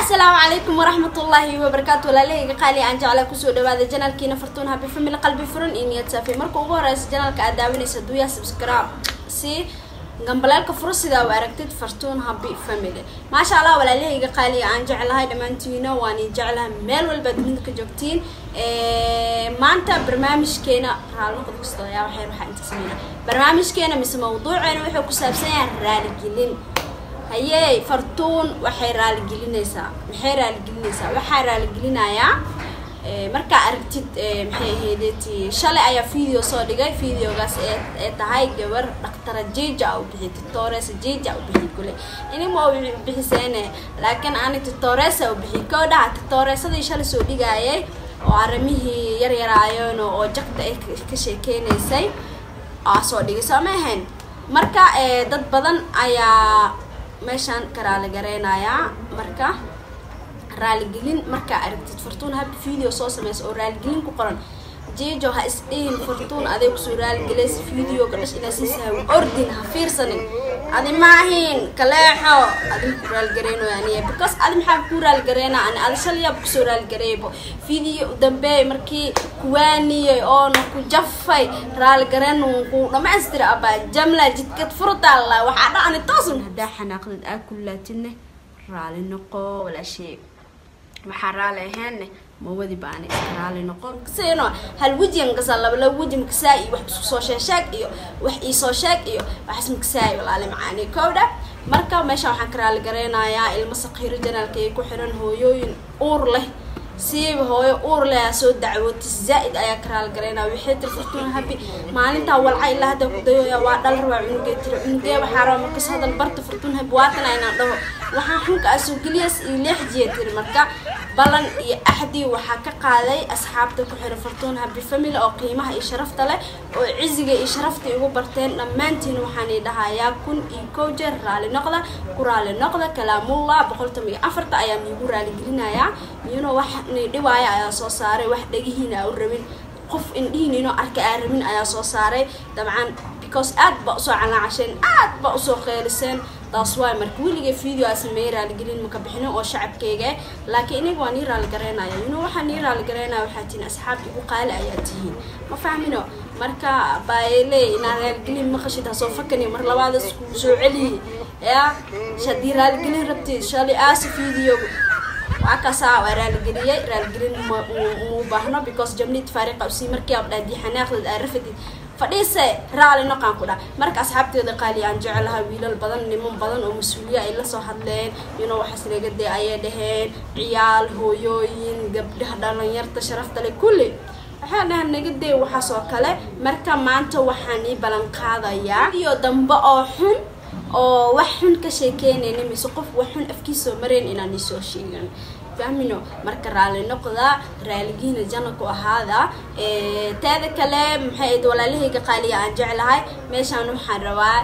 asalaamu calaykum waraxmat ullaahi wabarakaatu walaalahayga qaali aan jeclaa kusoo dhawaada janaalkiina fartuun habi family qalbi furan iyo niyad saafi marka ugu horeysa janaalka aad daawanaysa duya subscribe si gambaleelka furo sidaa u aragtid fartuun habi family maasha allah walaalahayga qaaliga aan jeclahay dhammaantiina waan i jeclahay meel walba dunida ka joogtiin maanta barnaamijkeena raalnoqda kasta yaa waxay waxaa inta sameyna barnaamijkeena mise mawduuceena wuxuu ku saabsan yahay raaligelin hayey fartuun waxay raaligelinaysaa maxay raaligelinaysaa waxaa raaligelinayaa markaa aragtid maxay ahaydeti shalay ayaa video soo dhigay videogaas ee tahay gabar dhaktara jeja u bixi titoresa jeja u bixi kule inima bixiseene laakiin ani titoresa u bixi koo dhaha titoresadii shalay soo dhigaayay oo arrimihii yaryaraayeen oo jaqda ay ka sheekeynaysay aa soo dhigay soo ma ahayn marka dad badan ayaa meeshaan ka raali gareynayaa marka raaligelin markaa aragtid fartuun hab video soo sameysa oo raaligelin ku qoran jejo ha isdhihin fartuun aday kusoo raaligelaysa videoga dhash inaa sii sahawin ordin ha fiirsanin adi maahin kaleexo adi maku raaligareynayo aniya because adi maxaa ku raaligareynaa ani adi shalayaaba kusoo raaligareeybo video dambeey markii kuwaaniyay oona ku jafay raaligareen ku dhamaystira abaa jamla jidkad furtaalla waxaa dhacani toosun haddaa xanaaqdid aa kullaatidne raali noqo walaashee maxaa raali ahaanne mawadi baani iska raali noqon sino hal wejigan kasaa laba laba weji makasaa iyo wax isku soo sheesheeg iyo wax iisoo sheeg iyo waxas makasaay walaale macaani kowdha marka meesha waxaan ka raali gareynayaa ilmo saqiiro janaalka ay ku xiran hooyooyin uur leh siiba hooyo uur leh soo dacwootay zaa-id ayaa ka raali gareynaya waxay tiri fartuun habi maalintaa walca ilaa hadda ku dayoya waa dhal rabaa cunugee tiri cunugee waxaa raba markas hadal barta fartuun habi waatana inaan dhaho waxaa xunka asoo geliyas iyo leexjiya tiri marka balan iyo axdii waxaa ka qaaday asxaabta ku xiran fartuun habi family oo qiimaha iyo sharafta leh oo ciziga iyo sharafta igu barteen dhammaantiin waxaan i dhahayaa kun iyo kow jeer raali noqda ku raali noqda kalaamullah boqoltan iyo afarta ayaa miigu raaligelinayaa miyuno wax ni dhiwaaya ayaa soo saaray wax dhegihiina aa u rabin qof indhihiin inoo arka aa rabin ayaa soo saaray dabcan because aad ba usoo calaacasheen aad ba usoo qeeliseen taas waay marka weligay video aa sameeyey raaligelin maka bixinin oo shacabkeyga laakiin iniga waa nii raaligareynaya ino waxaa nii raaligareynaya waxaa tihiin asxaab igu qaali ayaa tihiin ma fahmino marka baayele inaa raaligelin maqashid hasoo fakani mar labaada isku soo celiyi ya hadii raaligelin rabtid shalay aasi video waa kaasaa waa raaligeliyey raaligelin muu baahno because jamnid faariqa usii markii abdhaadii xanaaqdad aa rafadid fadhiise raali noqaan ku dha marka asxaabteeda qaali aan jecelaha wiilal badan niman badan oo mas-uuliya ay lasoo hadleen ino waxaas naga dee ayay dhaheen ciyaal hooyooyin gabdhaha dhalinyarta sharafta le kulli waxaa dhahan naga dee waxaas oo kale marka maanta waxaan ii ballan qaadayaa iyo dambe oo xun oo wax xun ka sheekeynayna mise qof wax xun afkiisoo marayn inaan isoo sheegan fahmino marka raali noqda raaligiina jana ku ahaada teeda kale maxay ayd walaalahayga qaaliya aan jeclahay meeshaan waxaan rabaa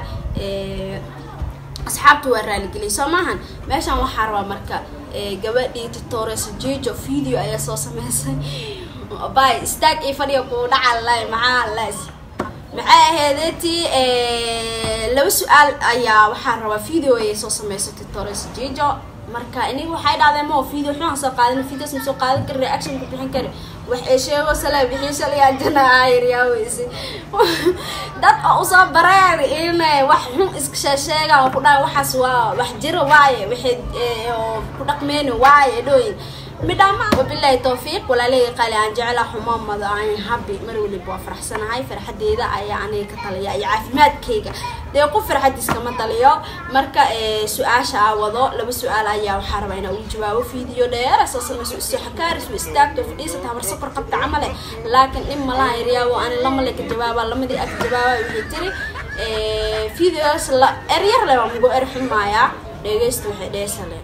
asxaabta waa raaligeliyay soo maahan meeshaan waxaa rabaa marka gabadhii titores jijo video ayaa soo sameysay bay istaag iyo fadhiga kuu dhacalay maxaa las maxay ahaydeti laba su-aal ayaa waxaa rabaa video ayay soo sameysay titores jijo marka iniga waxay dhahdeen ma video xun soo qaadin videos ma soo qaadan kari reaction ku bixin kari wax ay sheego sala bixin shalay jana ayr yaa weyse dad oo usoo bareer in wax xun iska sheesheega oo ku dhahay waxaas waa wax jiro waaye waxay oo ku dhaqmeyni waaye dhooyin midhama wabilaahi towfiiq walaalahayga qaali aan jecela xumaamada aan habi mar waliba waa faraxsanahay farxadeeda ayaa aniga ka taliya iyo caafimaadkayga dee qof farxadiis kama taliyo marka su-aasha aa wado laba su-aal ayaa waxaa rabaa inaa ugu jawaabo video dheer soo sameyso isu xakaaris u istaagto fadhiisata habar safar qabta camale laakiin dhib malaha yaryaawo ani lamale ka jawaaba lamadii ag jawaaba waxay tiri videos la eryar leh waa mugu er xumaayaa dhegeysta waxay dheesale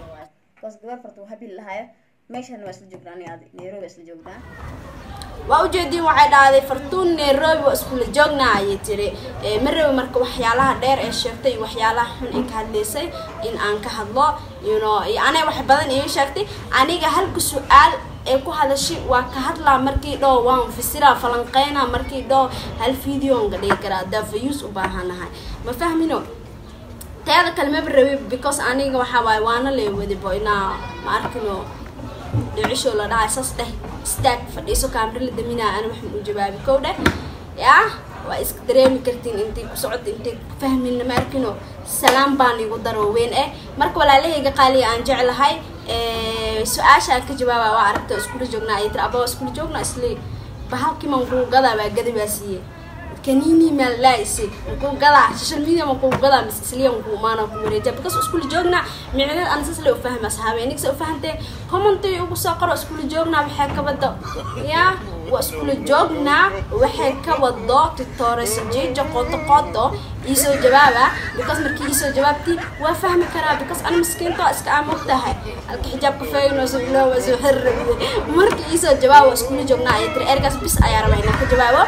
meeshan waa isla joognaa ani adi nairobi isla joognaa waa ujeediin waxay dhahday fartuun nairobi waa iskula joognaa ayay tiri marabi marka waxyaalaha dheer ee sheegtay iyo waxyaalaha xun ee ka hadlaysay in aan ka hadlo yuno anay wax badan ii sheegtay aniga halka su-aal ee ku hadashay waa ka hadlaa markii dhoo waan fasiraa falanqeynaa markii dhoo hal videonga dhigi karaa daafayuus u baahanahay ma fahmino teeda kale maba rabi because aniga waxaa waaye waana lee wadibo inaa ma arkino dhicisho la dhahay sas dheh istaag fadhiiso kaamri la daminaa ana waxaan u jawaabi kow dheh yaa waa iska dareemi kartiin intay ku socota intay fahmina ma arkino salaam baan igu daro weyn eh marka walaalahayga qaaliga aan jeclahay su-aasha aan ka jawaaba waa aragta iskula joognaa ay tiri abaa iskula joognaa isli bahalkii manquugadaa baa gadi baa siiyey kanini maa laaisi makuu gadaa social media makuu gadaa mis isliya makuu maana ku wareeja because iskula joognaa micnada ana sas le ufahma asxaabe nigsa ufahanteen commenty ugu soo qoro iskula joognaa waxay ka wado ya waa iskula joognaa waxay ka wado tutoresa jijo qoto qoto iisoo jawaaba because markii iisoo jawaabtii waa fahmi karaa because ana miskiinta waa iska aamog tahay halka xijaabka feynooso bilooba soo xirrabde markii iisoo jawaab waa iskula joognaa ayay tiri ergaas bis ayaa rabaa inaan ka jawaabo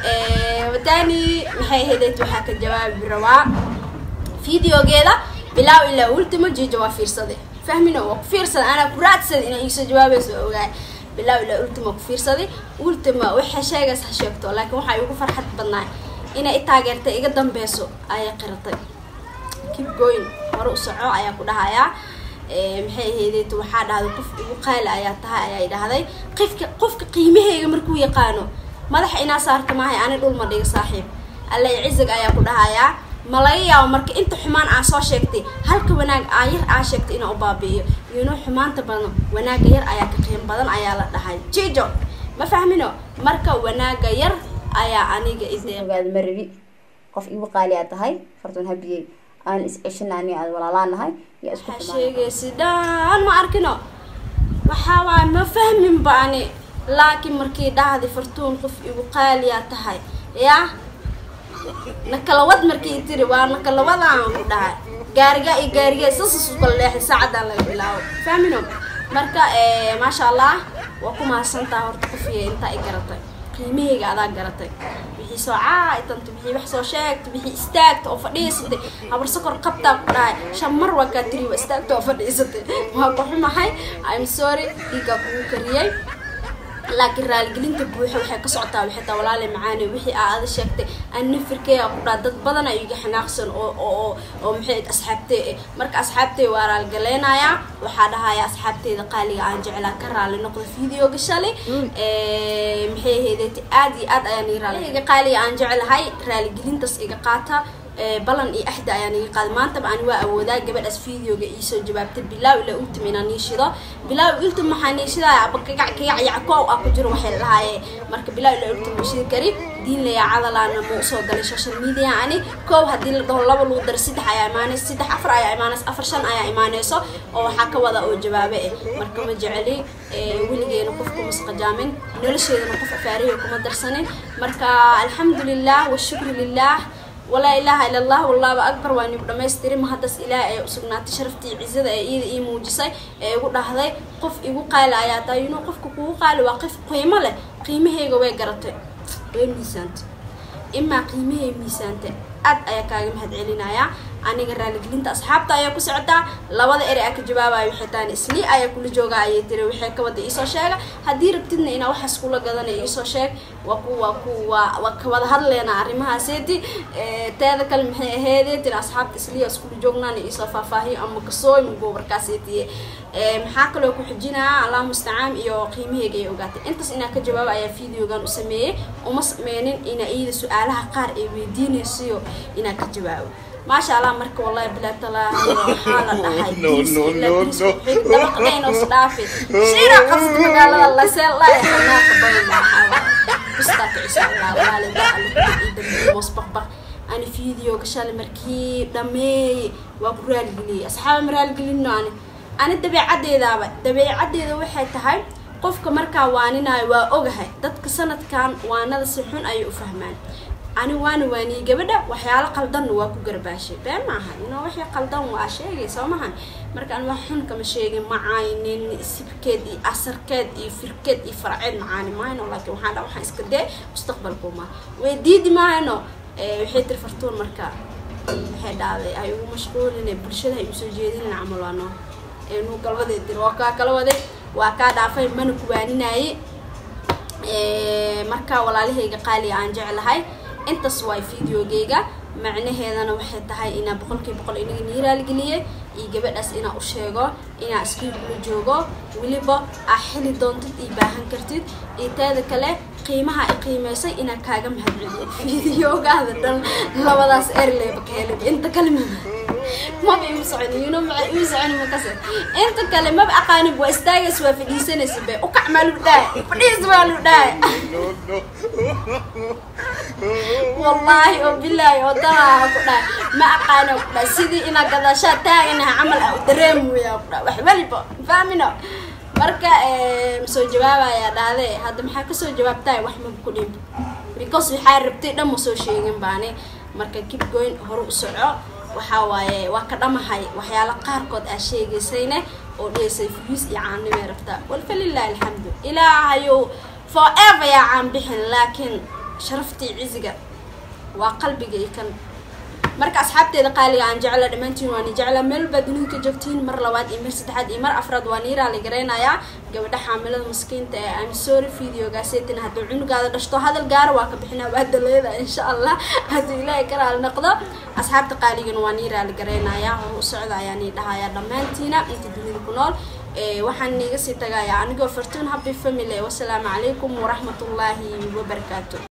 watani maxay ahayd waxaa ka jawaabi rabaa videogeeda bilaaw ilaa ultimo jijo waa fiirsade fahmino waa ku fiirsada anaa ku raadsada inaa iisoo jawaabayso ogaay bilaaw ilaa ultimo ku fiirsaday ultimo waxay sheegays ha sheegto laakiin waxaa igu farxad badnaa inay i taageertay iga dambeyso ayay qiratay kib goyn hore u soco ayaa ku dhahayaa maxay ahayd waxaa dhahday qof igu qaali ayaa tahay ayaa dhahday qofka qofka qiimaheyga markuu yaqaano madaxa inaa saarta maahay ani dhul ma dhiga saaxiib alla cizig ayaa ku dhahayaa ma laga yaabo marka inta xumaan aa soo sheegtay halka wanaag aa yar aa sheegtay inaa u baabi'iyo iyonoo xumaanta badan wanaaga yar ayaa ka qiim badan ayaa la dhahay jijo ma fahmino marka wanaaga yar ayaa aniga ide ogaada ma rabi qof igu qaali aad tahay fartuun habiyey aan is ceshina ani aad walaalaan nahay yaa isku waxaa xumaan sheegaysi dhan ma arkino waxaa waay ma fahmin ba ani laakiin markii dhahdi fartuun qof igu qaaliyaa tahay yaa nakalawad markii tiri waa nakalawadaan ku dhahay gaariga iyo gaariga sasas u kala leexday saacadaan laga bilaabo fahmino marka maasha allah waa ku mahadsantaha horta qofiya intaa i garatay qiimahayga adaa garatay wixii soo caaitanto wixii wax soo sheegto wixii istaagta oo fadhiisatay habar sokor qabtaa ku dhahay shan mar waa kaa tiri waa istaagta oo fadhiisatay waa ku xumahay im sorry dhiiggaa kugu kariyey laakiin raaligelinta buuxa waxay ka socotaa waxay taa walaale macaane wixii aa ada sheegtay aan nafirkeega ku dhaa dad badan ay iga xanaaqsan oo oo oo maxay asxaabtey eh marka asxaabtey waa raalgaleynayaa waxaa dhahaya asxaabteyda qaaliga aan jeclaa ka raali noqda videoga shalay maxay ahayd aad iyo aad ayaan ii raaliga qaaliga aan jeclahay raaligelintaas iga qaata balan iyo axda ayaan iga qaaday maantaba ani waa awoodaa gabadhaas videoga iisoo jawaabtay bilaaw ilaa ultim inaan niishido bilaaw ultim maxaa niishidaya aba kagac kagac yackow ah ku jiro waxay lahaaye marka bilaaw ilaa ultim mashidi kari diin layaa cadalaana ma usoo galay social media ani koow haddii la dhaho laba lagu daro saddex ayaa imaanaysa saddex afar ayaa imaanaysa afar shan ayaa imaanayso oo waxaa ka wada oo jawaabe eh marka ma jeceli weligeena qofku masqajaamin nolosheedana qof afaarihi kuma darsanin marka alxamdulilah washukru lilah walaa ilaaha ila allah wallaaba akbar waa nigu dhamaystiri mahaddas ilaah ee usugnaatay sharaftii cizada ee iyada ii muujisay ee igu dhahday qof igu qaali ayaa tahay inuu qofka kugu qaali waa qof qiimo leh qiimahayga way garatay way miisaantay imaa qiimahay miisaantay aad ayaa kaaga mahad celinayaa aniga raaligelinta asxaabta ayaa ku socotaa labada ere aa ka jawaabaya waxay tahan islii ayaa kula joogaa ayay tiri waxay ka wada iisoo sheega haddii rabtidna inaa waxaas kula gadanay iisoo sheeg waa ku waa ku waa waa ka wada hadleena arrimahaaseti teeda kale maxay aheedee tiri asxaabta isliya iskula joognaan iisoo faahfaahiyo ama kasooy gobarkaasetiye maxaa kaloo ku xijinaa allah mustacaan iyo qiimaheyga ay ogaatay intaas inaa ka jawaaba ayaa videogan u sameeyey uma sameynin inaa iyada su-aalaha qaar ay weydiinaysiyo inaa ka jawaabo maasha allah marka wallahi bilaa talaahi waxaa la dhahay dabaqdaynos dhaafi shira qabsad magaalada laseel laa xanaaqa badan maxaa bistaa kicisa allah waalida alidambiye mosbaqbaq ani videoga shalay markii dhameeyey waa ku raaligeliyey asxaaba ma raaligelino ani ani dabeecaddeedaaba dabeecaddeeda waxay tahay qofka markaa waaninayo waa ogahay dadka sanadkan waanada si xun ayay u fahmaan ani waana waaniyey gabadha waxyaalo qaldanna waa ku garbaashay been maaha inoo wixii qaldan waa sheegay soo mahan marka an wax xun kama sheegin macaynin sibkeed iyo asarkeed iyo firkeed iyo farceed macaani maayno laakiin waxaan dha waxaan iska dee mustaqbalkuma way diidi maayno waxay tiri fartuun marka waxay dhahday ay ugu mashquulin bulshada ay usoo jeedinin camal waa noo nuu galbadeed tiri waa kaa kala waday waa kaa dhaafay mana kuwaaninaaye marka walaalahayga qaaliga aan jeclahay intaas waay videogeyga macnaheedana waxay tahay inaa boqolkii boqol inaga nii raaligeliyey iyo gabadhaas inaa u sheego inaa iskii kula joogo weliba aa xili doontid iyo baahan kartid iyo teeda kale qiimaha ay qiimeysay inaa kaaga mahadceliyo fideogaada dhan labadaas erleyba ka helay inta kale ma maba imu socon yino ma imu socon makase inta kale maba aqaanin waa istaagaysa waa fadhiisanaysa be ukac maa lu dhahay fadhiis waa lu dhahay wallaahi oo bilaahi oo dalaa ku dhahay ma aqaano ku dhahay sidii inaa gadaashaa taaganaha camal ah u dareemoyaa ku dhahay wax weliba fahmino marka masoo jawaabayaa dhahde hadda maxaa kasoo jawaabtahay wax maba ku dhimba because waxaa rabtay dhan ma soo sheegin baani marka kibgoyn hore u soco waxaa waaye waa ka dhamahay waxyaala qaarkood aa sheegaysayne oo dhihaysay fugiis iyo caannimay rabtaa walfalilahi alxamdu ilaahayow forever yaa caan bixin laakiin sharaftii ciziga waa qalbiga iyo kan marka asxaabteeda qaaliga aan jecla dhammaantiin waan jecla meel baa dunida ka joogtiin mar labaad iyo mar saddexaad iyo mar afraad waan ii raali garaynayaa gabadha xaamilada maskiinta ee am sorry videogaaseetina hadduu cunugaada dhashto hadal gaara waa ka bixinaa waa daleeda insha allah hadduu ilaahay ka raali noqdo asxaabta qaaligana waan ii raali garaynayaa hor u socda ayaan ii dhahayaa dhammaantiina inta dunida ku nool waxaan iiga sii tagayaa anigoo fartuun happy family wasalaamu calaykum waraxmatullaahi wabarakaatu